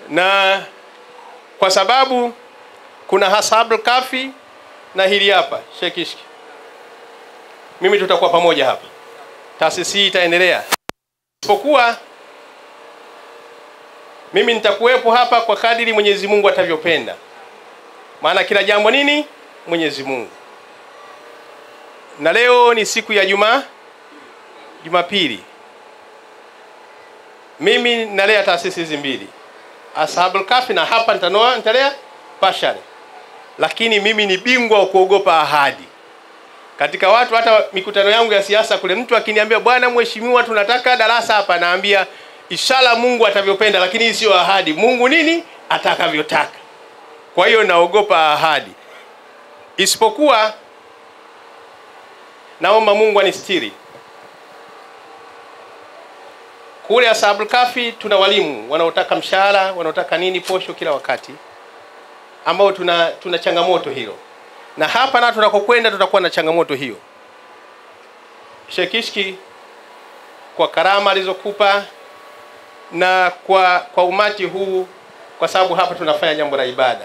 na kwa sababu kuna Ashabul Kafi na hili hapa Shekishki, mimi tutakuwa pamoja hapa, taasisi hii itaendelea, isipokuwa mimi nitakuwepo hapa kwa kadiri Mwenyezi Mungu atavyopenda, maana kila jambo nini Mwenyezi Mungu. Na leo ni siku ya Juma Jumapili, mimi nalea taasisi hizi mbili Ashabul Kafi na hapa nitanoa nitalea Pashare, lakini mimi ni bingwa wa kuogopa ahadi katika watu. Hata mikutano yangu ya siasa kule, mtu akiniambia bwana mheshimiwa, tunataka darasa hapa, naambia inshallah Mungu atavyopenda, lakini hii sio ahadi. Mungu nini atakavyotaka. Kwa hiyo naogopa ahadi, isipokuwa naomba Mungu anistiri. Kule Ashabul Kafi tuna walimu wanaotaka mshahara, wanaotaka nini posho kila wakati, ambao tuna tuna changamoto hilo, na hapa na tunakokwenda tutakuwa na changamoto hiyo. Shekishki, kwa karama alizokupa na kwa kwa umati huu, kwa sababu hapa tunafanya jambo la ibada,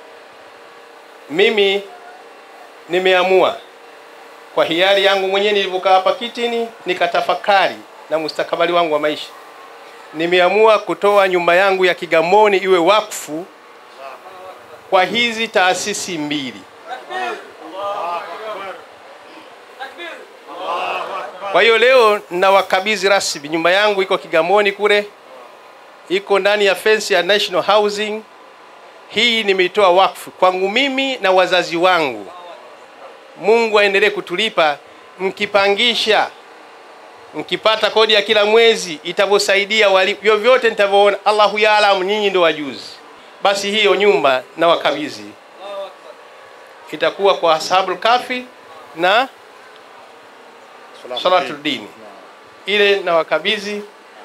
mimi nimeamua kwa hiari yangu mwenyewe nilivyokaa hapa kitini nikatafakari na mustakabali wangu wa maisha, nimeamua kutoa nyumba yangu ya Kigamboni iwe wakfu kwa hizi taasisi mbili. Kwa hiyo leo nawakabidhi rasmi nyumba yangu, iko Kigamboni kule, iko ndani ya fence ya National Housing. Hii nimeitoa wakfu kwangu mimi na wazazi wangu. Mungu aendelee kutulipa, mkipangisha mkipata kodi ya kila mwezi itavyosaidia walimu, vyovyote nitavyoona, Allahu yaalamu, nyinyi ndio wajuzi. Basi hiyo nyumba na wakabidhi itakuwa kwa Ashabul Kafi na Salatul Dini, ile na wakabidhi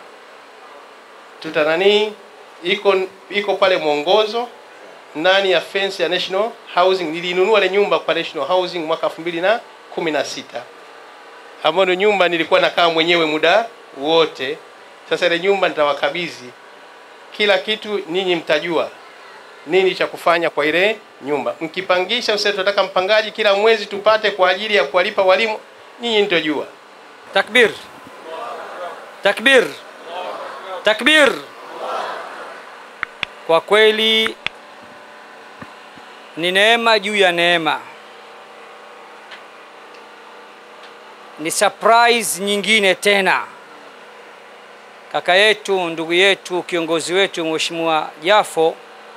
tuta nani, iko iko pale mwongozo ndani ya fence ya National Housing. Nilinunua ile nyumba kwa National Housing mwaka 2016 ambayo ndio nyumba nilikuwa nakaa mwenyewe muda wote. Sasa ile nyumba nitawakabidhi kila kitu, ninyi mtajua nini cha kufanya kwa ile nyumba. Mkipangisha, msema tunataka mpangaji kila mwezi tupate kwa ajili ya kuwalipa walimu, nyinyi mtajua. Takbir, takbir, takbir! Kwa kweli ni neema juu ya neema, ni surprise nyingine tena. Kaka yetu, ndugu yetu, kiongozi wetu Mheshimiwa Jafo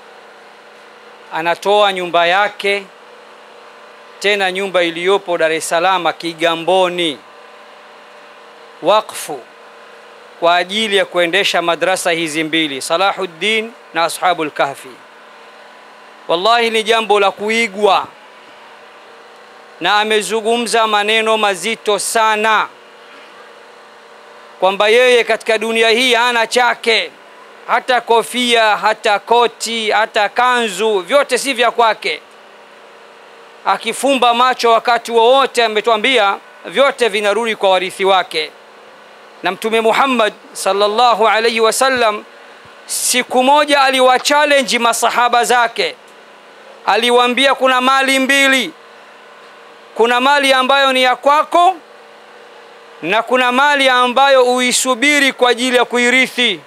anatoa nyumba yake, tena nyumba iliyopo Dar es Salaam Kigamboni, wakfu kwa ajili ya kuendesha madrasa hizi mbili Salahuddin na Ashabul Kahfi. Wallahi ni jambo la kuigwa, na amezungumza maneno mazito sana kwamba yeye katika dunia hii hana chake, hata kofia, hata koti, hata kanzu, vyote si vya kwake. Akifumba macho wakati wowote, ametuambia vyote vinarudi kwa warithi wake. Na Mtume Muhammad sallallahu alaihi wasallam siku moja aliwachallenge masahaba zake, aliwaambia kuna mali mbili, kuna mali ambayo ni ya kwako na kuna mali ambayo uisubiri kwa ajili ya kuirithi.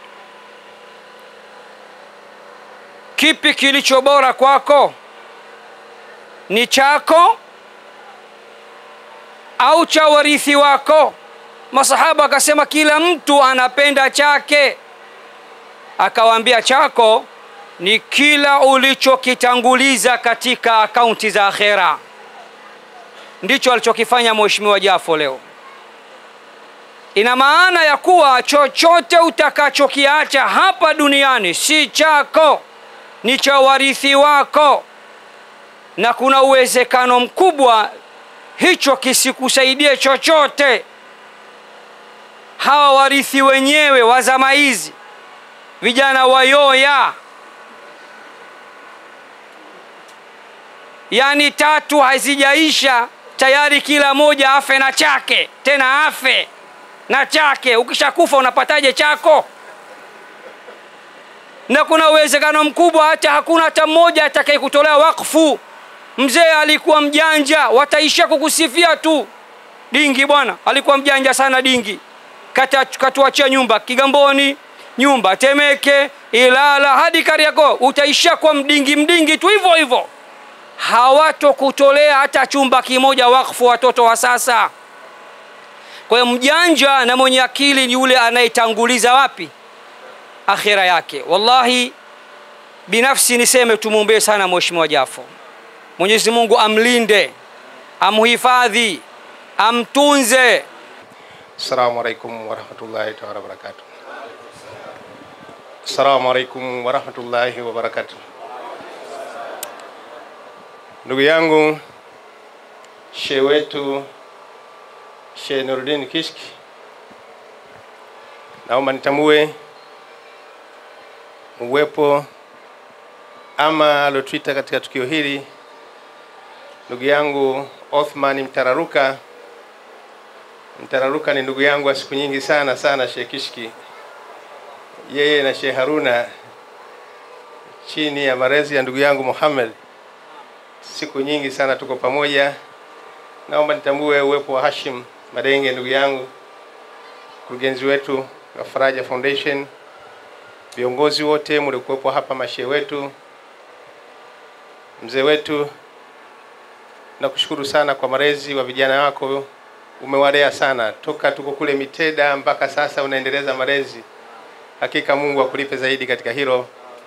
Kipi kilicho bora kwako? Ni chako au cha warithi wako? Masahaba akasema kila mtu anapenda chake. Akawaambia chako ni kila ulichokitanguliza katika akaunti za akhera. Ndicho alichokifanya Mheshimiwa Jafo leo. Ina maana ya kuwa chochote utakachokiacha hapa duniani si chako, ni cha warithi wako, na kuna uwezekano mkubwa hicho kisikusaidie chochote. Hawa warithi wenyewe wa zama hizi, vijana wayoya, yaani tatu hazijaisha tayari kila moja afe na chake, tena afe na chake. Ukishakufa unapataje chako? na kuna uwezekano mkubwa hata hakuna hata mmoja atakaye kutolea wakfu mzee alikuwa mjanja wataishia kukusifia tu dingi bwana alikuwa mjanja sana dingi Kata- katuachia nyumba kigamboni nyumba temeke ilala hadi kariako utaishia kwa mdingi mdingi tu hivyo hivyo hawatokutolea hata chumba kimoja wakfu watoto wa sasa kwa hiyo mjanja na mwenye akili ni yule anayetanguliza wapi akhira yake wallahi binafsi niseme tumwombee sana mheshimiwa jafo mwenyezi mungu amlinde amhifadhi amtunze Assalamu alaikum warahmatullahi taala wabarakatuh. Assalamu alaikum warahmatullahi wabarakatuh. Ndugu yangu shehe wetu Shehe Nuruddin Kishki, naomba nitambue uwepo ama aliotuita katika tukio hili ndugu yangu Othman Mtararuka. Mtararuka ni ndugu yangu wa siku nyingi sana sana, Sheikh Kishki, yeye na Sheikh Haruna chini ya malezi ya ndugu yangu Muhammad, siku nyingi sana tuko pamoja. Naomba nitambue uwepo wa Hashim Madenge, ndugu yangu, mkurugenzi wetu wa Faraja Foundation, viongozi wote mliokuwepo hapa, mashehe wetu, mzee wetu, nakushukuru sana kwa malezi wa vijana wako umewalea sana toka tuko kule Miteda mpaka sasa unaendeleza malezi. Hakika Mungu akulipe zaidi katika hilo.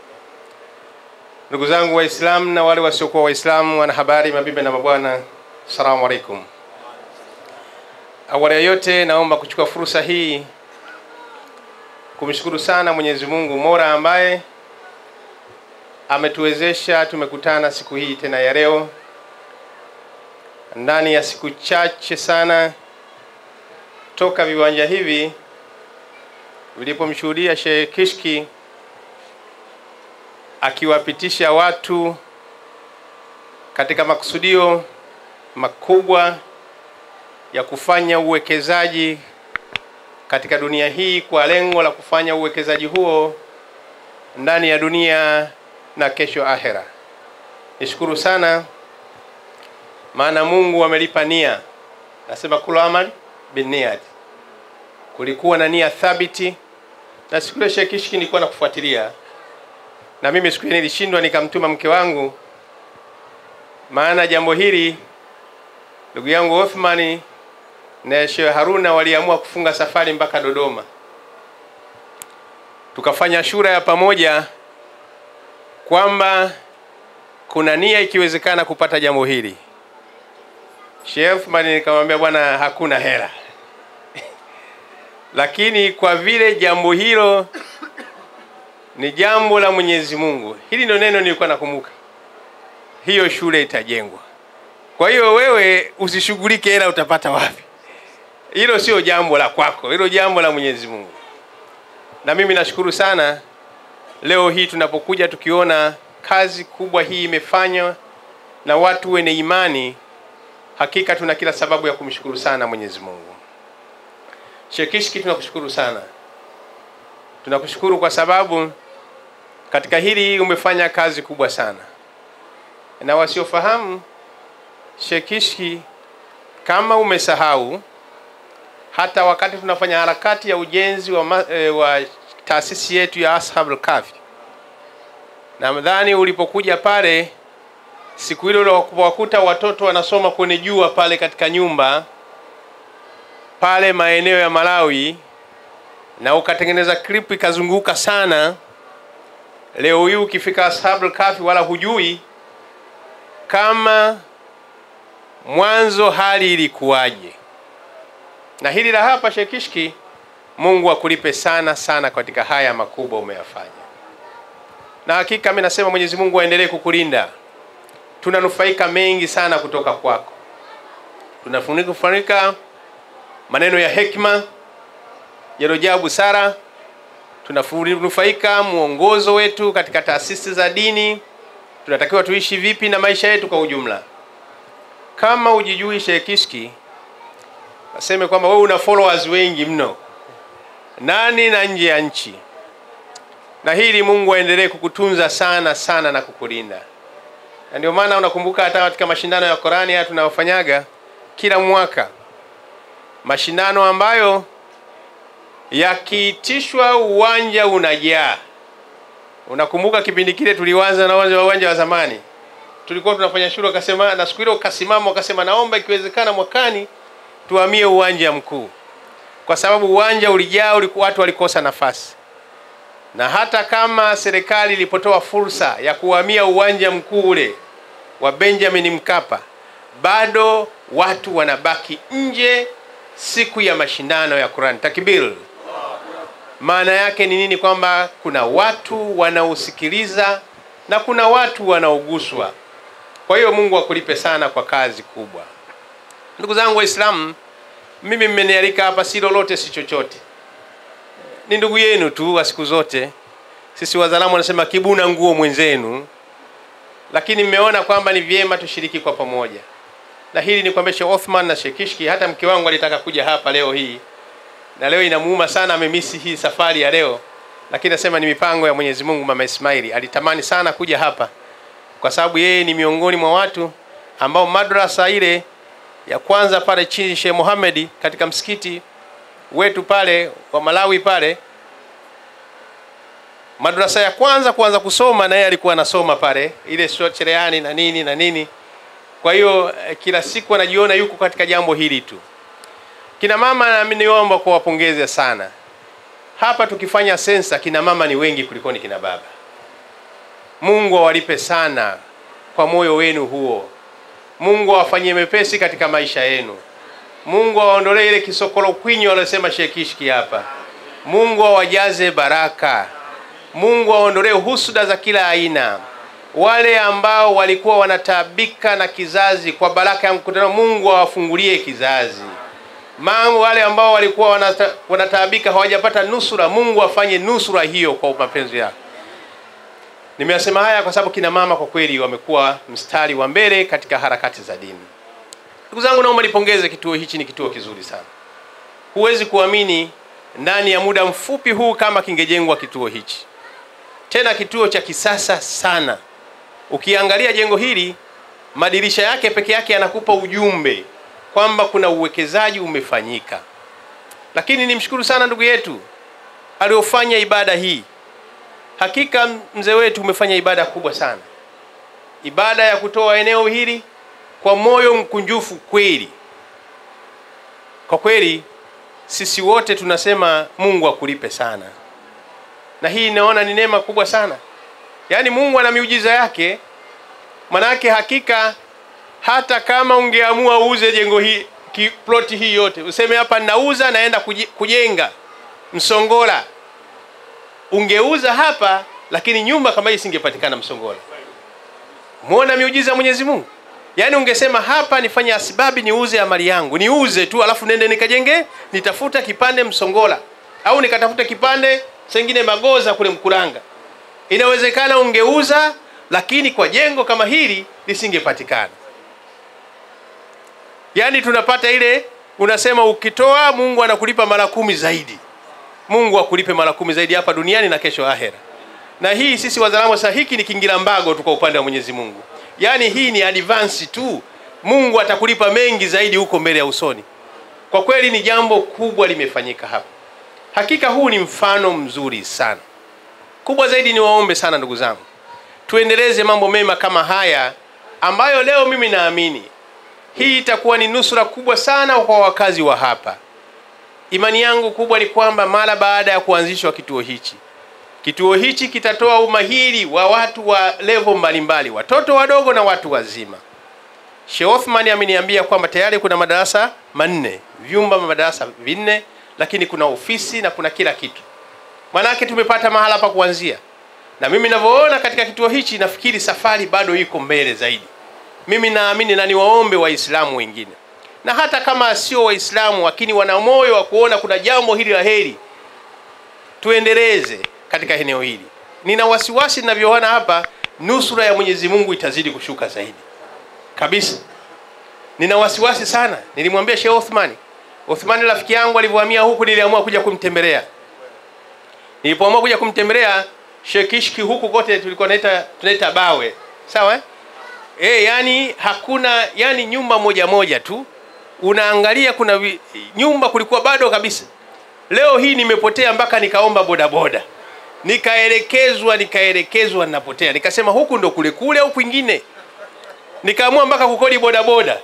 Ndugu zangu Waislamu na wale wasiokuwa Waislamu, wanahabari, mabibi na mabwana, assalamu alaikum. Awali ya yote, naomba kuchukua fursa hii kumshukuru sana Mwenyezi Mungu Mola ambaye ametuwezesha tumekutana siku hii tena ya leo ndani ya siku chache sana toka viwanja hivi vilipomshuhudia Sheikh Kishki akiwapitisha watu katika makusudio makubwa ya kufanya uwekezaji katika dunia hii kwa lengo la kufanya uwekezaji huo ndani ya dunia na kesho ahera. Nishukuru sana maana Mungu amelipa nia. Nasema kulu amal binniyat, kulikuwa na nia thabiti, na siku ile Sheikh Kishki nilikuwa nakufuatilia, na mimi siku ile nilishindwa nikamtuma mke wangu, maana jambo hili ndugu yangu Othmani na Sheikh Haruna waliamua kufunga safari mpaka Dodoma, tukafanya shura ya pamoja kwamba kuna nia ikiwezekana kupata jambo hili. Sheikh Othman nikamwambia bwana, hakuna hela lakini kwa vile jambo hilo ni jambo la Mwenyezi Mungu, hili ndio neno nilikuwa nakumbuka, hiyo shule itajengwa. Kwa hiyo wewe usishughulike hela utapata wapi, hilo sio jambo la kwako, hilo jambo la Mwenyezi Mungu. Na mimi nashukuru sana leo hii tunapokuja tukiona kazi kubwa hii imefanywa na watu wenye imani hakika tuna kila sababu ya kumshukuru sana Mwenyezi Mungu. Sheikh Kishki, tunakushukuru sana, tunakushukuru kwa sababu katika hili umefanya kazi kubwa sana, na wasiofahamu Sheikh Kishki, kama umesahau, hata wakati tunafanya harakati ya ujenzi wa, ma, e, wa taasisi yetu ya Ashabul Kahfi, nadhani ulipokuja pale siku ile wakuta watoto wanasoma kwenye jua pale katika nyumba pale maeneo ya Malawi, na ukatengeneza clip ikazunguka sana. Leo hii ukifika Ashabul Kahfi wala hujui kama mwanzo hali ilikuwaje. Na hili la hapa Sheikh Kishki, Mungu akulipe sana sana katika haya makubwa umeyafanya, na hakika mimi nasema Mwenyezi Mungu aendelee kukulinda tunanufaika mengi sana kutoka kwako, tunafunika maneno ya hekima yaliyojaa busara, tunanufaika mwongozo wetu katika taasisi za dini, tunatakiwa tuishi vipi na maisha yetu kwa ujumla. Kama ujijui Sheikh Kishki, naseme kwamba wewe una followers wengi mno ndani na nje ya nchi. na hili Mungu aendelee kukutunza sana sana na kukulinda. Na ndio maana unakumbuka hata katika mashindano ya Qurani haya tunayofanyaga kila mwaka, mashindano ambayo yakiitishwa uwanja unajaa. Unakumbuka kipindi kile tulianza na uwanja wa uwanja wa zamani, tulikuwa tunafanya shule, akasema na siku ile ukasimama ukasema, naomba ikiwezekana mwakani tuhamie uwanja mkuu, kwa sababu uwanja ulijaa, ulikuwa watu walikosa nafasi. Na hata kama serikali ilipotoa fursa ya kuhamia uwanja mkuu ule wa Benjamin Mkapa, bado watu wanabaki nje siku ya mashindano ya Qur'an. Takbir! Maana yake ni nini? Kwamba kuna watu wanaosikiliza na kuna watu wanaoguswa. Kwa hiyo Mungu akulipe sana kwa kazi kubwa. Ndugu zangu Waislamu, mimi mmenialika hapa, si lolote si chochote, ni ndugu yenu tu wa siku zote. Sisi wazalamu wanasema kibuna nguo mwenzenu, lakini mmeona kwamba ni vyema tushiriki kwa pamoja, na hili ni kwamba Sheikh Othman na Sheikh Kishki, hata mke wangu alitaka kuja hapa leo hii na leo inamuuma sana, amemisi hii safari ya leo, lakini nasema ni mipango ya Mwenyezi Mungu. Mama Ismaili alitamani sana kuja hapa kwa sababu yeye ni miongoni mwa watu ambao madrasa ile ya kwanza pale chini Sheikh Mohamed katika msikiti wetu pale wa Malawi pale, madrasa ya kwanza kuanza kusoma, na yeye alikuwa anasoma pale ile cherehani na nini na nini. Kwa hiyo kila siku anajiona yuko katika jambo hili tu. Kina mama nami niomba kuwapongeza sana. Hapa tukifanya sensa, kina mama ni wengi kuliko ni kina baba. Mungu awalipe sana kwa moyo wenu huo. Mungu awafanyie mepesi katika maisha yenu. Mungu awaondolee ile kisokolo kwinyo aliyosema Sheikh Kishki hapa. Mungu awajaze baraka. Mungu awaondolee husuda za kila aina. Wale ambao walikuwa wanataabika na kizazi kwa baraka ya mkutano, Mungu awafungulie kizazi Mangu wale ambao walikuwa wanata, wanataabika hawajapata nusura, Mungu afanye nusura hiyo kwa mapenzi yake. Nimeyasema haya kwa sababu kina mama kwa kweli wamekuwa mstari wa mbele katika harakati za dini. Ndugu zangu, naomba nipongeze kituo hichi, ni kituo kizuri sana. Huwezi kuamini ndani ya muda mfupi huu kama kingejengwa kituo hichi, tena kituo cha kisasa sana. Ukiangalia jengo hili, madirisha yake peke yake yanakupa ujumbe kwamba kuna uwekezaji umefanyika. Lakini nimshukuru sana ndugu yetu aliofanya ibada hii. Hakika mzee wetu umefanya ibada kubwa sana, ibada ya kutoa eneo hili kwa moyo mkunjufu kweli. Kwa kweli sisi wote tunasema Mungu akulipe sana, na hii naona ni neema kubwa sana. Yaani Mungu ana miujiza yake, manake hakika hata kama ungeamua uuze jengo hii ploti hii yote, useme hapa nauza naenda kujenga Msongola, ungeuza hapa, lakini nyumba kama hii isingepatikana Msongola. Muona miujiza ya Mwenyezi Mungu. Yaani ungesema hapa nifanye asibabi niuze amali yangu, niuze tu, alafu nende nikajenge, nitafuta kipande Msongola au nikatafuta kipande sengine Magoza kule Mkuranga, inawezekana ungeuza, lakini kwa jengo kama hili lisingepatikana. Yaani tunapata ile unasema ukitoa Mungu anakulipa mara kumi zaidi. Mungu akulipe mara kumi zaidi hapa duniani na kesho ahera. Na hii sisi wazalamu sasa, hiki ni kingira mbago tu kwa upande wa Mwenyezi Mungu. Yaani hii ni advance tu. Mungu atakulipa mengi zaidi huko mbele ya usoni. Kwa kweli ni jambo kubwa limefanyika hapa. Hakika huu ni mfano mzuri sana. Kubwa zaidi ni waombe sana ndugu zangu, tuendeleze mambo mema kama haya ambayo leo mimi naamini hii itakuwa ni nusura kubwa sana kwa wakazi wa hapa. Imani yangu kubwa ni kwamba mara baada ya kuanzishwa kituo hichi, kituo hichi kitatoa umahiri wa watu wa level mbalimbali, watoto wadogo na watu wazima. Sheikh Othman ameniambia kwamba tayari kuna madarasa manne, vyumba madarasa vinne, lakini kuna ofisi na kuna kila kitu. Manake tumepata mahala pa kuanzia, na mimi ninavyoona katika kituo hichi, nafikiri safari bado iko mbele zaidi. Mimi naamini na niwaombe Waislamu wengine na hata kama sio Waislamu lakini wana moyo wa kuona kuna jambo hili la heri, tuendeleze katika eneo hili. Nina wasiwasi ninavyoona hapa, nusura ya Mwenyezi Mungu itazidi kushuka zaidi kabisa. Nina wasiwasi sana. Nilimwambia Sheikh Othman, Othman rafiki yangu alivyohamia huku, niliamua kuja kumtembelea. Nilipoamua kuja kumtembelea, Shekishki huku kote tulikuwa tunaita tunaita bawe, sawa eh? E, yani hakuna yani nyumba moja moja tu unaangalia, kuna vi, nyumba kulikuwa bado kabisa. Leo hii nimepotea mpaka nikaomba bodaboda, nikaelekezwa nikaelekezwa, ninapotea, nikasema huku ndo kule kule au kwingine, nikaamua mpaka kukodi bodaboda.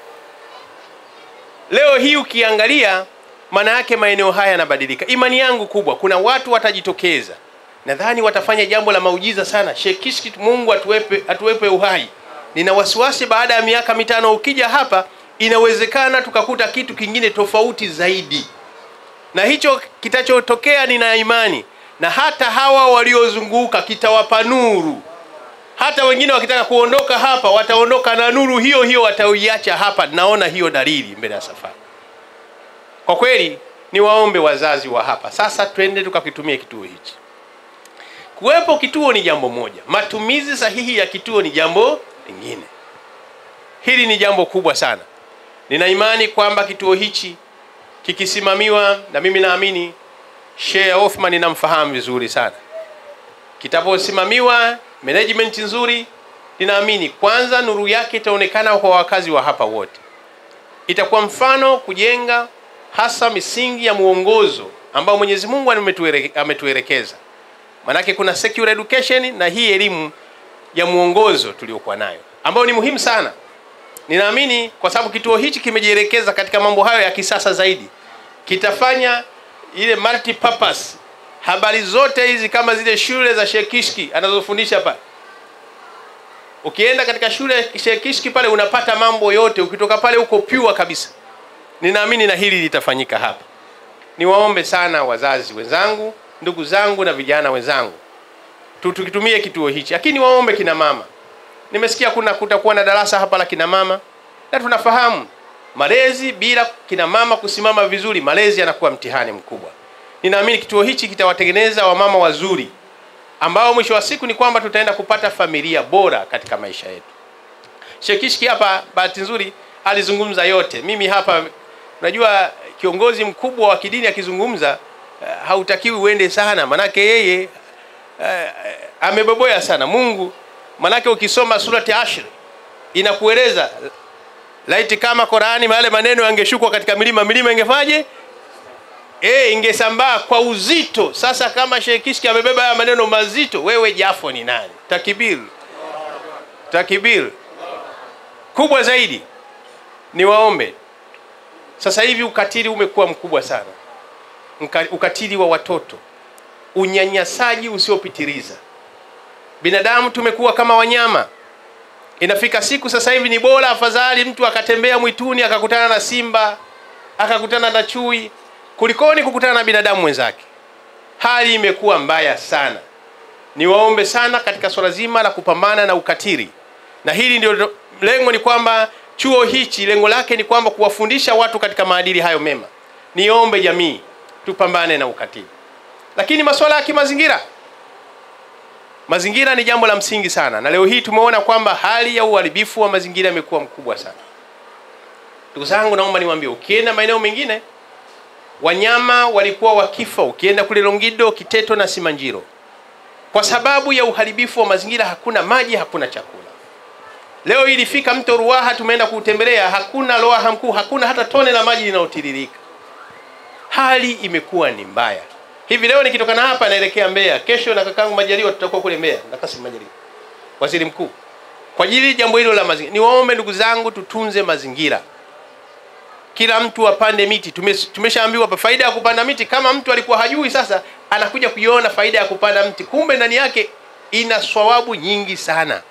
Leo hii ukiangalia, maana yake maeneo haya yanabadilika. Imani yangu kubwa, kuna watu watajitokeza, nadhani watafanya jambo la maujiza sana. Shekishki, Mungu atuwepe, atuwepe uhai. Nina wasiwasi baada ya miaka mitano ukija hapa, inawezekana tukakuta kitu kingine tofauti zaidi, na hicho kitachotokea, nina imani na hata hawa waliozunguka kitawapa nuru. Hata wengine wakitaka kuondoka hapa, wataondoka na nuru hiyo hiyo, wataiacha hapa. Naona hiyo dalili mbele ya safari. Kwa kweli, ni waombe wazazi wa hapa sasa, twende tukakitumia kituo hichi. Kuwepo kituo ni jambo moja, matumizi sahihi ya kituo ni jambo lingine. Hili ni jambo kubwa sana. Nina imani kwamba kituo hichi kikisimamiwa, na mimi naamini Sheikh Othman namfahamu vizuri sana, kitaposimamiwa management nzuri, ninaamini kwanza nuru yake itaonekana kwa wakazi wa hapa wote, itakuwa mfano kujenga hasa misingi ya muongozo ambao Mwenyezi Mungu ametuelekeza. Manake kuna secular education na hii elimu ya muongozo tuliokuwa nayo ambayo ni muhimu sana. Ninaamini kwa sababu kituo hichi kimejielekeza katika mambo hayo ya kisasa zaidi, kitafanya ile multi purpose. Habari zote hizi kama zile shule za Shekishki anazofundisha pale, ukienda katika shule ya Shekishki pale unapata mambo yote, ukitoka pale uko pure kabisa. Ninaamini na hili litafanyika hapa. Niwaombe sana wazazi wenzangu, ndugu zangu na vijana wenzangu, tukitumie kituo hichi, lakini waombe kina mama. Nimesikia kuna kutakuwa na darasa hapa la kina mama, na tunafahamu malezi bila kina mama kusimama vizuri, malezi yanakuwa mtihani mkubwa. Ninaamini kituo hichi kitawatengeneza wamama wazuri ambao mwisho wa siku ni kwamba tutaenda kupata familia bora katika maisha yetu. Shekishki hapa, bahati nzuri, alizungumza yote. Mimi hapa, unajua kiongozi mkubwa wa kidini akizungumza, uh, hautakiwi uende sana, manake yeye uh, ameboboya sana Mungu. Manake ukisoma surati Ashr inakueleza laiti kama Qurani yale maneno yangeshukwa katika milima, milima ingefaje? E, ingesambaa kwa uzito. Sasa kama Sheikh Kishki amebeba haya maneno mazito, wewe Jafo ni nani? Takbir, takbir kubwa zaidi. Ni waombe sasa hivi, ukatili umekuwa mkubwa sana, ukatili wa watoto, unyanyasaji usiopitiliza. Binadamu tumekuwa kama wanyama. Inafika siku sasa hivi ni bora afadhali mtu akatembea mwituni akakutana na simba akakutana na chui kulikoni kukutana na binadamu mwenzake. Hali imekuwa mbaya sana. Niwaombe sana katika swala zima la kupambana na ukatili, na hili ndio lengo, ni kwamba chuo hichi lengo lake ni kwamba kuwafundisha watu katika maadili hayo mema. Niombe jamii tupambane na ukatili, lakini masuala ya kimazingira Mazingira ni jambo la msingi sana, na leo hii tumeona kwamba hali ya uharibifu wa mazingira imekuwa mkubwa sana. Ndugu zangu, naomba niwaambie, ukienda maeneo mengine wanyama walikuwa wakifa, ukienda kule Longido, Kiteto na Simanjiro, kwa sababu ya uharibifu wa mazingira. Hakuna maji, hakuna chakula. Leo hii ilifika mto Ruaha, tumeenda kuutembelea, hakuna Ruaha mkuu, hakuna hata tone la maji linalotiririka. Hali imekuwa ni mbaya. Hivi leo nikitoka na hapa naelekea Mbeya, kesho na kakangu Majaliwa tutakuwa kule Mbeya na Kassim Majaliwa, waziri mkuu, kwa ajili jambo hilo la mazingira. Niwaombe ndugu zangu, tutunze mazingira, kila mtu apande miti. Tumeshaambiwa hapa faida ya kupanda miti. Kama mtu alikuwa hajui, sasa anakuja kuiona faida ya kupanda mti, kumbe ndani yake ina swawabu nyingi sana.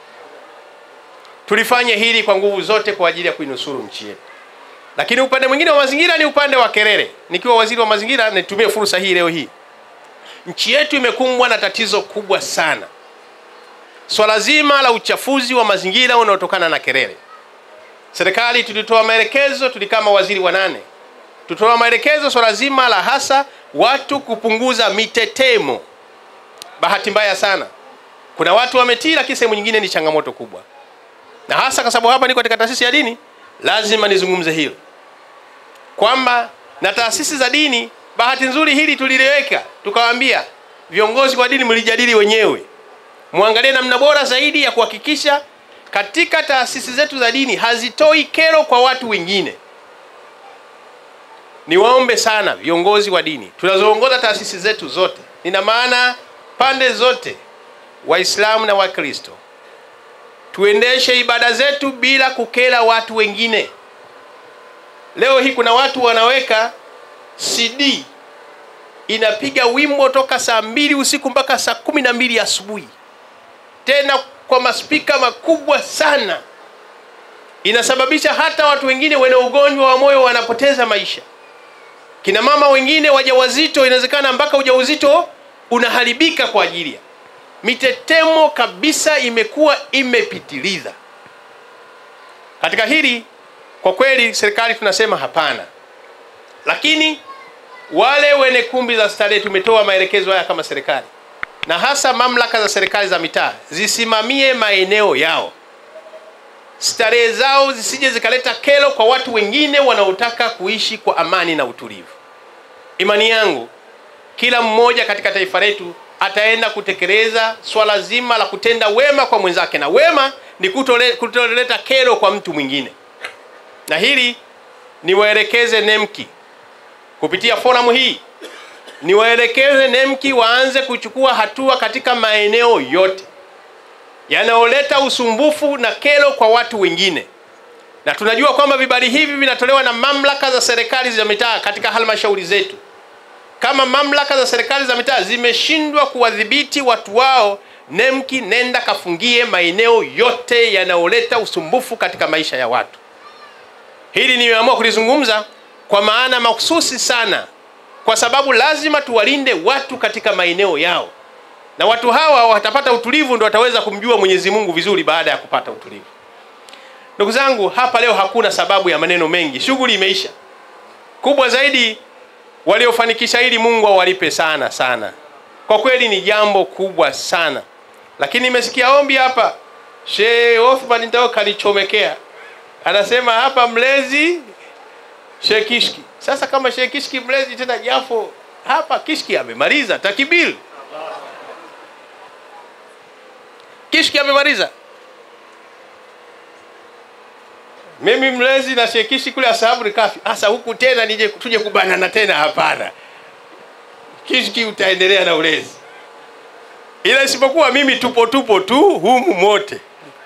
Tulifanye hili kwa nguvu zote kwa ajili ya kuinusuru nchi yetu. Lakini upande mwingine wa mazingira ni upande wa kelele. Nikiwa waziri wa mazingira, nitumie fursa hii leo hii Nchi yetu imekumbwa na tatizo kubwa sana, swala zima la uchafuzi wa mazingira unaotokana na kelele. Serikali tulitoa maelekezo, tulikama waziri wa nane, tutoa maelekezo swala zima la hasa watu kupunguza mitetemo. Bahati mbaya sana, kuna watu wametii, lakini sehemu nyingine ni changamoto kubwa, na hasa kwa sababu hapa niko katika taasisi ya dini, lazima nizungumze hilo kwamba na taasisi za dini Bahati nzuri hili tuliliweka, tukawaambia viongozi wa dini mlijadili wenyewe, mwangalie namna bora zaidi ya kuhakikisha katika taasisi zetu za dini hazitoi kero kwa watu wengine. Niwaombe sana viongozi wa dini tunazoongoza taasisi zetu zote, nina maana pande zote, Waislamu na Wakristo, tuendeshe ibada zetu bila kukera watu wengine. Leo hii kuna watu wanaweka CD inapiga wimbo toka saa mbili usiku mpaka saa kumi na mbili asubuhi, tena kwa maspika makubwa sana, inasababisha hata watu wengine wenye ugonjwa wa moyo wanapoteza maisha. Kina mama wengine wajawazito, inawezekana mpaka ujauzito unaharibika kwa ajili ya mitetemo kabisa, imekuwa imepitiliza. Katika hili kwa kweli, serikali tunasema hapana, lakini wale wenye kumbi za starehe tumetoa maelekezo haya kama serikali, na hasa mamlaka za serikali za mitaa zisimamie maeneo yao, starehe zao zisije zikaleta kero kwa watu wengine wanaotaka kuishi kwa amani na utulivu. Imani yangu kila mmoja katika taifa letu ataenda kutekeleza swala zima la kutenda wema kwa mwenzake, na wema ni kutole, kutoleta kero kwa mtu mwingine, na hili niwaelekeze NEMKI kupitia forum hii niwaelekeze NEMKI waanze kuchukua hatua katika maeneo yote yanayoleta usumbufu na kero kwa watu wengine, na tunajua kwamba vibali hivi vinatolewa na mamlaka za serikali za mitaa katika halmashauri zetu. Kama mamlaka za serikali za mitaa zimeshindwa kuwadhibiti watu wao, NEMKI nenda kafungie maeneo yote yanayoleta usumbufu katika maisha ya watu. Hili nimeamua kulizungumza kwa maana mahususi sana, kwa sababu lazima tuwalinde watu katika maeneo yao, na watu hawa watapata utulivu, ndo wataweza kumjua Mwenyezi Mungu vizuri baada ya kupata utulivu. Ndugu zangu, hapa leo hakuna sababu ya maneno mengi, shughuli imeisha. Kubwa zaidi, waliofanikisha hili Mungu awalipe sana sana, kwa kweli ni jambo kubwa sana. Lakini nimesikia ombi hapa, Sheikh Othman ndio kalichomekea, anasema hapa mlezi Sheikh Kishki. Sasa kama Sheikh Kishki mlezi tena Jafo hapa Kishki amemaliza takibir. Kishki amemaliza. Mimi mlezi na Sheikh Kishki kule Ashabul Kafi. Sasa huku tena nije tuje kubanana tena hapana. Kishki utaendelea na ulezi. Ila isipokuwa mimi tupo tupo tu humu mote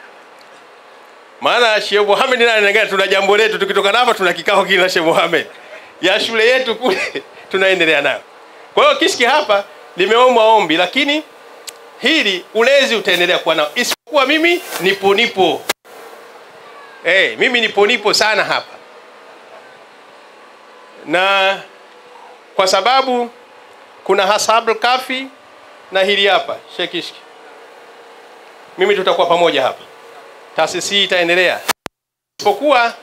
maana Sheikh Mohamed naye anangana, tuna jambo letu, tukitoka hapa tuna kikao kile na Sheikh Mohamed ya shule yetu kule tunaendelea nayo. Kwa hiyo Kishki hapa limeomba ombi, lakini hili ulezi utaendelea kuwa nao, isipokuwa mimi nipo nipo, eh, mimi nipo nipo sana hapa, na kwa sababu kuna Ashabul Kafi na hili hapa Sheikh Kishki, mimi tutakuwa pamoja hapa taasisi hii itaendelea, isipokuwa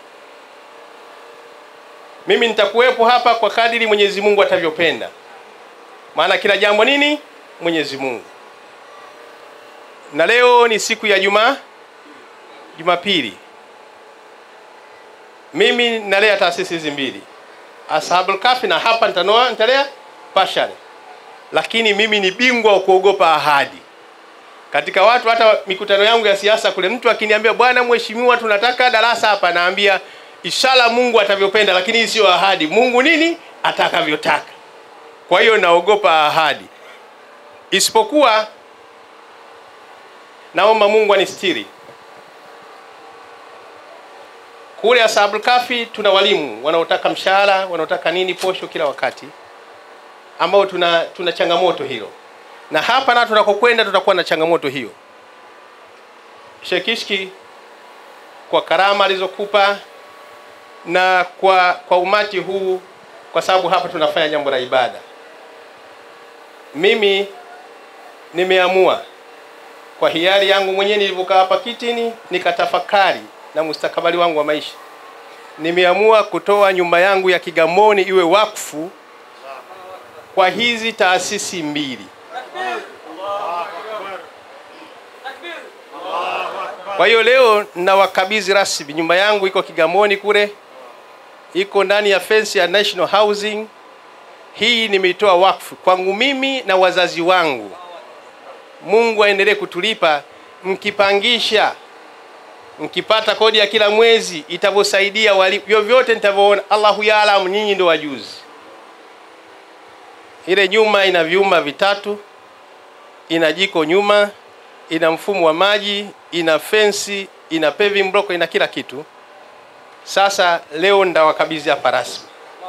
mimi nitakuwepo hapa kwa kadiri Mwenyezi Mungu atavyopenda, maana kila jambo nini Mwenyezi Mungu. Na leo ni siku ya Juma Jumapili, mimi nalea taasisi hizi mbili, Ashabul Kafi na hapa nitanoa nitalea Pashare, lakini mimi ni bingwa wa kuogopa ahadi katika watu hata mikutano yangu ya siasa kule, mtu akiniambia bwana mheshimiwa, tunataka darasa hapa, naambia inshallah Mungu atavyopenda, lakini hii sio ahadi. Mungu nini atakavyotaka. Kwa hiyo naogopa ahadi, isipokuwa naomba Mungu anistiri. Kule Ashabul Kafi tuna walimu wanaotaka mshahara, wanaotaka nini, posho kila wakati, ambao tuna tuna changamoto hilo na hapa na tunakokwenda tutakuwa na changamoto hiyo. Sheikh Kishki, kwa karama alizokupa na kwa kwa umati huu, kwa sababu hapa tunafanya jambo la ibada, mimi nimeamua kwa hiari yangu mwenyewe, nilivyokaa hapa kitini nikatafakari na mustakabali wangu wa maisha, nimeamua kutoa nyumba yangu ya Kigamboni iwe wakfu kwa hizi taasisi mbili. Kwa hiyo leo nawakabidhi rasmi nyumba yangu, iko Kigamboni kule, iko ndani ya fence ya National Housing. hii nimeitoa wakfu kwangu mimi na wazazi wangu. Mungu aendelee kutulipa. Mkipangisha, mkipata kodi ya kila mwezi itavyosaidia wali vyovyote nitavyoona, Allahu yaalamu, nyinyi ndio wajuzi. Ile nyuma ina vyumba vitatu, ina jiko nyuma, ina mfumo wa maji, ina fensi, ina paving block, ina kila kitu. Sasa leo ndawakabidhi hapa rasmi.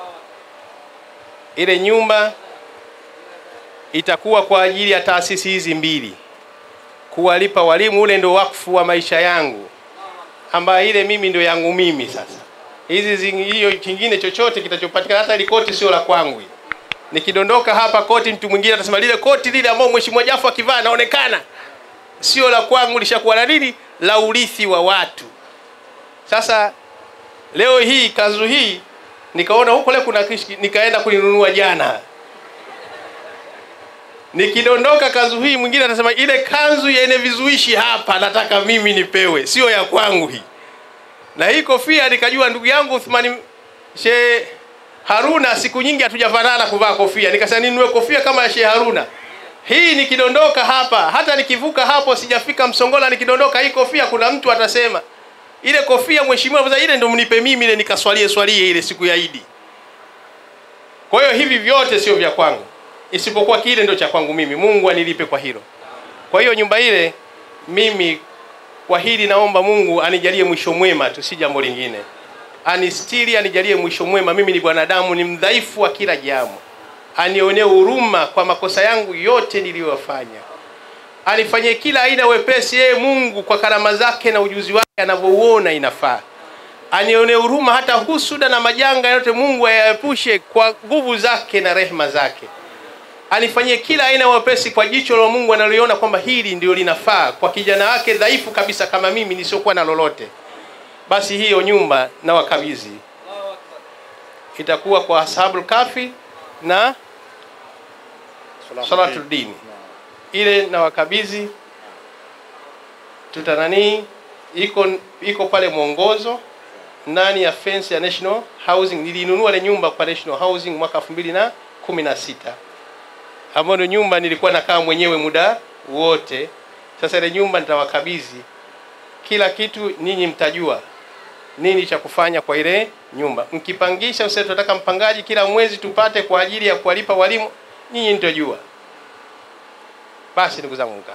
Ile nyumba itakuwa kwa ajili ya taasisi hizi mbili, kuwalipa walimu. Ule ndio wakfu wa maisha yangu, ambayo ile mimi ndio yangu mimi. Sasa hizi zingi- hiyo kingine chochote kitachopatikana, hata ile koti sio la kwangu. Nikidondoka hapa koti, mtu mwingine atasema lile koti lile ambao mheshimiwa Jafo akivaa anaonekana sio la kwangu, lishakuwa la nini, la urithi wa watu. Sasa leo hii kanzu hii nikaona huko leo kuna kishki, nikaenda kulinunua jana. Nikidondoka kanzu hii, mwingine atasema ile kanzu yenye vizuishi hapa nataka mimi nipewe, sio ya kwangu hii. Na hii kofia nikajua ndugu yangu Uthmani She Haruna, siku nyingi hatujafanana kuvaa kofia, nikasema ninunue kofia kama ya Sheikh Haruna. Hii nikidondoka hapa, hata nikivuka hapo, sijafika Msongola, nikidondoka hii kofia, kuna mtu atasema ile kofia mheshimiwa, sasa ile ndio mnipe mimi, ile nikaswalie swalie ile siku ya Idi. Kwa hiyo hivi vyote sio vya kwangu, isipokuwa kile ndio cha kwangu mimi. Mungu anilipe kwa hilo. Kwa hiyo nyumba ile mimi, kwa hili naomba Mungu anijalie mwisho mwema tu, si jambo lingine. Anistiri, anijalie mwisho mwema. Mimi ni bwanadamu, ni mdhaifu wa kila jambo, anionee huruma kwa makosa yangu yote niliyofanya anifanyie kila aina wepesi yeye Mungu kwa karama zake na ujuzi wake anavyouona inafaa. Anionee huruma hata husuda na majanga yote Mungu ayaepushe kwa nguvu zake na rehema zake. Anifanyie kila aina wepesi kwa jicho la Mungu analiona kwamba hili ndio linafaa kwa kijana wake dhaifu kabisa kama mimi nisiokuwa na lolote. Basi hiyo nyumba na wakabidhi itakuwa kwa ashabul kafi na salatul dini ile na wakabidhi tuta nani iko iko pale mwongozo ndani ya fence ya National Housing. Nilinunua ile nyumba kwa National Housing mwaka 2016 ambayo ndio nyumba nilikuwa nakaa mwenyewe muda wote. Sasa ile nyumba nitawakabidhi kila kitu, ninyi mtajua nini cha kufanya kwa ile nyumba. Mkipangisha, sasa tunataka mpangaji kila mwezi tupate kwa ajili ya kuwalipa walimu, nyinyi mtajua. Basi ndugu zangu mkaa.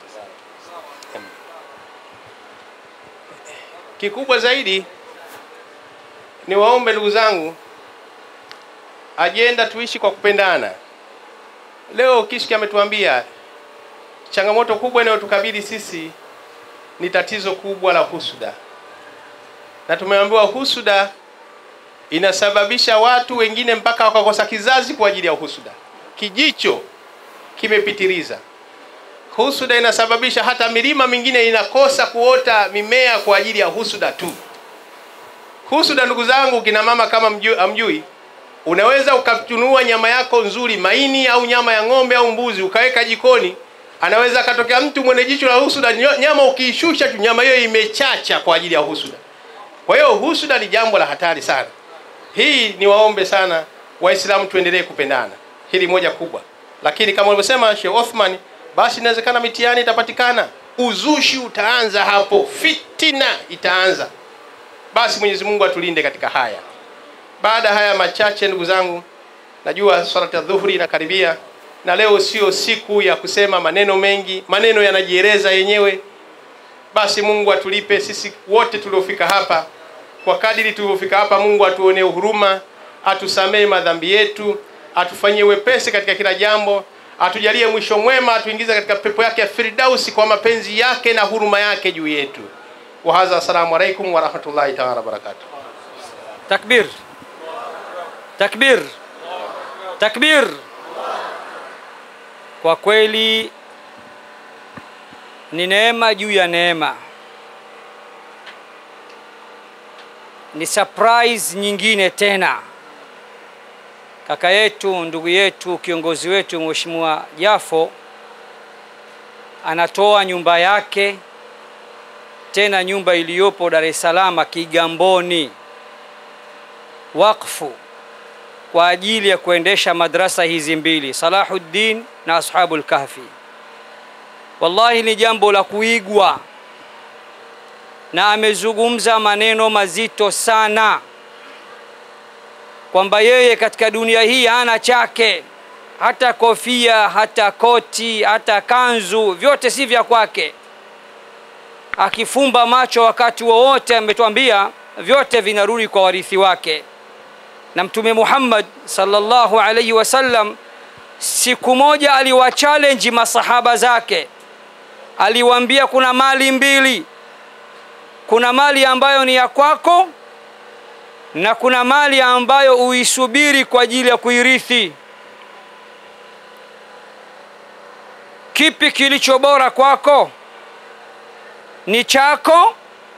Kikubwa zaidi ni waombe ndugu zangu, ajenda tuishi kwa kupendana. Leo Kishki ametuambia changamoto kubwa inayotukabili sisi ni tatizo kubwa la husuda, na tumeambiwa husuda inasababisha watu wengine mpaka wakakosa kizazi kwa ajili ya husuda. Kijicho kimepitiliza. Husuda inasababisha hata milima mingine inakosa kuota mimea kwa ajili ya husuda tu. Husuda, ndugu zangu, kina mama, kama mjui, amjui, unaweza ukatunua nyama yako nzuri, maini au nyama ya ng'ombe au mbuzi, ukaweka jikoni, anaweza akatokea mtu mwenye jicho la husuda, nyo- nyama ukiishusha tu, nyama hiyo imechacha kwa ajili ya husuda. Kwa hiyo husuda ni jambo la hatari sana. Hii ni waombe sana Waislamu tuendelee kupendana, hili moja kubwa. Lakini kama ulivyosema Sheikh Othman, basi inawezekana mitihani itapatikana, uzushi utaanza hapo, fitina itaanza. Basi Mwenyezi Mungu atulinde katika haya. Baada ya haya machache, ndugu zangu, najua swala ya dhuhuri inakaribia, na leo sio siku ya kusema maneno mengi, maneno yanajieleza yenyewe. Basi Mungu atulipe sisi wote tuliofika hapa kwa kadiri tulivyofika hapa. Mungu atuonee huruma, atusamee madhambi yetu, atufanyie wepesi katika kila jambo, atujalie mwisho mwema, atuingize katika pepo yake ya Firdausi kwa mapenzi yake na huruma yake juu yetu. Wa hadha, assalamu alaikum wa rahmatullahi ta'ala wa barakatuh. Takbir, takbir, takbir! Kwa kweli ni neema juu ya neema, ni surprise nyingine tena. Kaka yetu, ndugu yetu, kiongozi wetu Mheshimiwa Jafo anatoa nyumba yake, tena nyumba iliyopo Dar es Salaam Kigamboni wakfu kwa ajili ya kuendesha madrasa hizi mbili Salahuddin na Ashabul Kahfi. Wallahi ni jambo la kuigwa, na amezungumza maneno mazito sana kwamba yeye katika dunia hii hana chake, hata kofia, hata koti, hata kanzu, vyote si vya kwake. Akifumba macho wakati wowote, ametuambia vyote vinarudi kwa warithi wake. Na Mtume Muhammad sallallahu alaihi wasallam siku moja aliwachallenge masahaba zake, aliwaambia kuna mali mbili, kuna mali ambayo ni ya kwako na kuna mali ambayo uisubiri kwa ajili ya kuirithi. Kipi kilicho bora kwako? Ni chako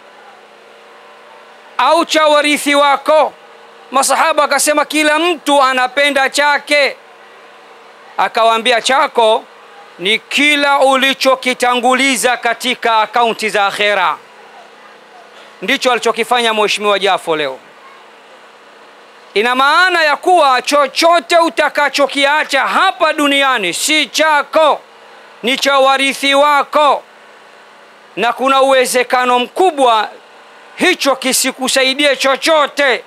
au cha warithi wako? Masahaba akasema kila mtu anapenda chake. Akawaambia chako ni kila ulichokitanguliza katika akaunti za akhera. Ndicho alichokifanya Mheshimiwa Jafo leo. Ina maana ya kuwa chochote utakachokiacha hapa duniani si chako, ni cha warithi wako, na kuna uwezekano mkubwa hicho kisikusaidie chochote.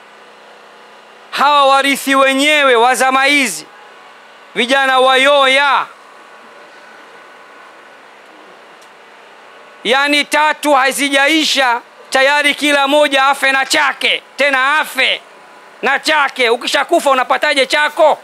Hawa warithi wenyewe wa zama hizi, vijana wayoya, yaani tatu hazijaisha tayari kila moja afe na chake, tena afe na chake. Ukishakufa unapataje chako?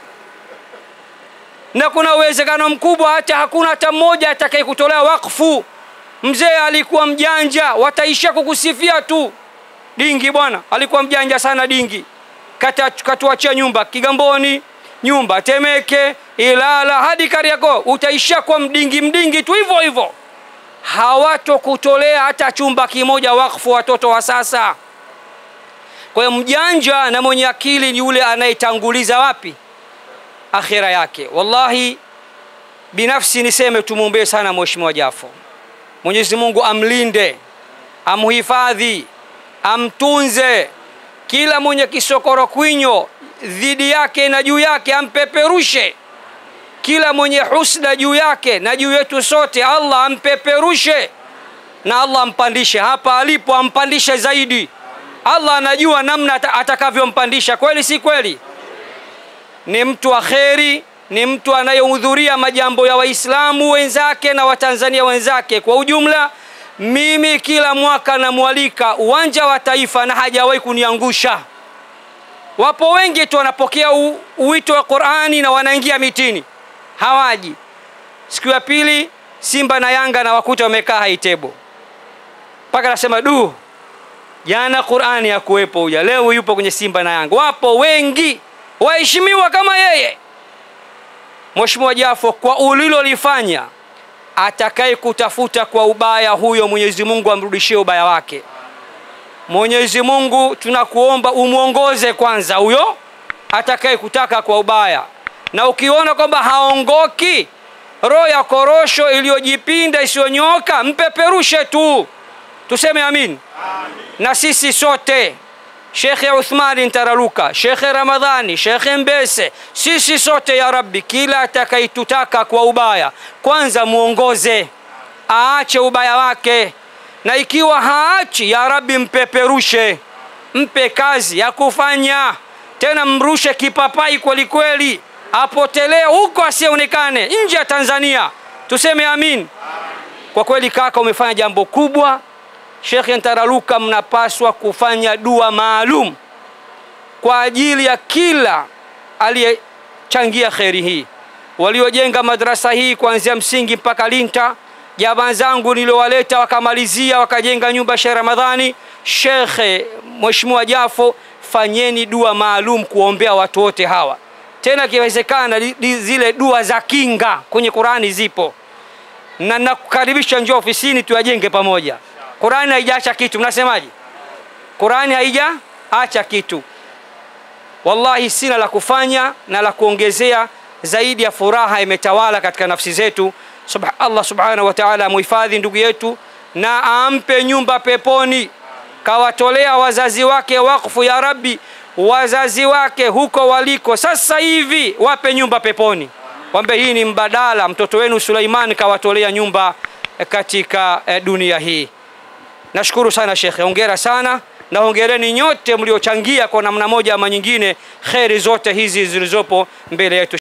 Na kuna uwezekano mkubwa hata hakuna hata mmoja atakayekutolea wakfu. Mzee alikuwa mjanja, wataishia kukusifia tu. Dingi bwana alikuwa mjanja sana, Dingi katuachia nyumba Kigamboni, nyumba Temeke, Ilala hadi Kariakoo, utaishia kwa mdingi mdingi tu hivyo hivyo. Hawatokutolea hata chumba kimoja wakfu watoto wa sasa. Kwa hiyo mjanja na mwenye akili ni yule anayetanguliza wapi? Akhira yake. Wallahi, binafsi niseme tumwombee sana Mheshimiwa Jafo. Mwenyezi Mungu amlinde, amhifadhi, amtunze. Kila mwenye kisokoro kwinyo dhidi yake na juu yake ampeperushe. Kila mwenye husda juu yake na juu yetu sote, Allah ampeperushe na Allah ampandishe hapa alipo, ampandishe zaidi. Allah anajua namna atakavyompandisha. Kweli si kweli? Ni mtu wa kheri, ni mtu anayehudhuria majambo ya Waislamu wenzake na Watanzania wenzake kwa ujumla. Mimi kila mwaka namwalika uwanja wa Taifa na hajawahi kuniangusha. Wapo wengi tu wanapokea uwito wa Qur'ani na wanaingia mitini, hawaji. Siku ya pili Simba na Yanga na wakuta wamekaa haitebo, mpaka nasema du Jana Qur'ani ya kuwepo huja, leo yupo kwenye Simba na Yanga. Wapo wengi waheshimiwa kama yeye. Mheshimiwa Jafo, kwa ulilolifanya, atakaye kutafuta kwa ubaya huyo, Mwenyezi Mungu amrudishie ubaya wake. Mwenyezi Mungu tunakuomba umwongoze kwanza huyo atakaye kutaka kwa ubaya, na ukiona kwamba haongoki, roho ya korosho iliyojipinda isiyonyoka, mpeperushe tu, tuseme amin. Na sisi sote Shekhe Uthmani Ntararuka, Shekhe Ramadhani, Shekhe Mbese, sisi sote ya Rabbi, kila atakayetutaka kwa ubaya, kwanza muongoze aache ubaya wake, na ikiwa haachi, ya Rabbi mpeperushe, mpe kazi ya kufanya, tena mrushe kipapai kwelikweli, apotelee huko asionekane nje ya Tanzania. Tuseme amin. Kwa kweli kaka, umefanya jambo kubwa. Shekhe Ntararuka, mnapaswa kufanya dua maalum kwa ajili ya kila aliyechangia kheri hii, waliojenga madrasa hii kuanzia msingi mpaka linta, jamaa zangu niliowaleta wakamalizia wakajenga nyumba Sheikh Ramadhani, Shekhe Mheshimiwa Jafo, fanyeni dua maalum kuombea watu wote hawa. Tena ikiwezekana zile dua za kinga kwenye Qurani zipo, na nakukaribisha, njoo ofisini tuyajenge pamoja. Qurani haijaacha kitu, mnasemaje? Qurani haijaacha kitu. Wallahi sina la kufanya na la kuongezea zaidi ya furaha imetawala katika nafsi zetu. Subha, Allah subhanahu wa ta'ala amuhifadhi ndugu yetu na ampe nyumba peponi, kawatolea wazazi wake wakfu ya Rabbi wazazi wake huko waliko sasa hivi wape nyumba peponi kwambe hii ni mbadala mtoto wenu suleiman kawatolea nyumba eh, katika eh, dunia hii nashukuru sana shekhe hongera sana na hongereni nyote mliochangia kwa namna moja ama nyingine kheri zote hizi zilizopo mbele yetu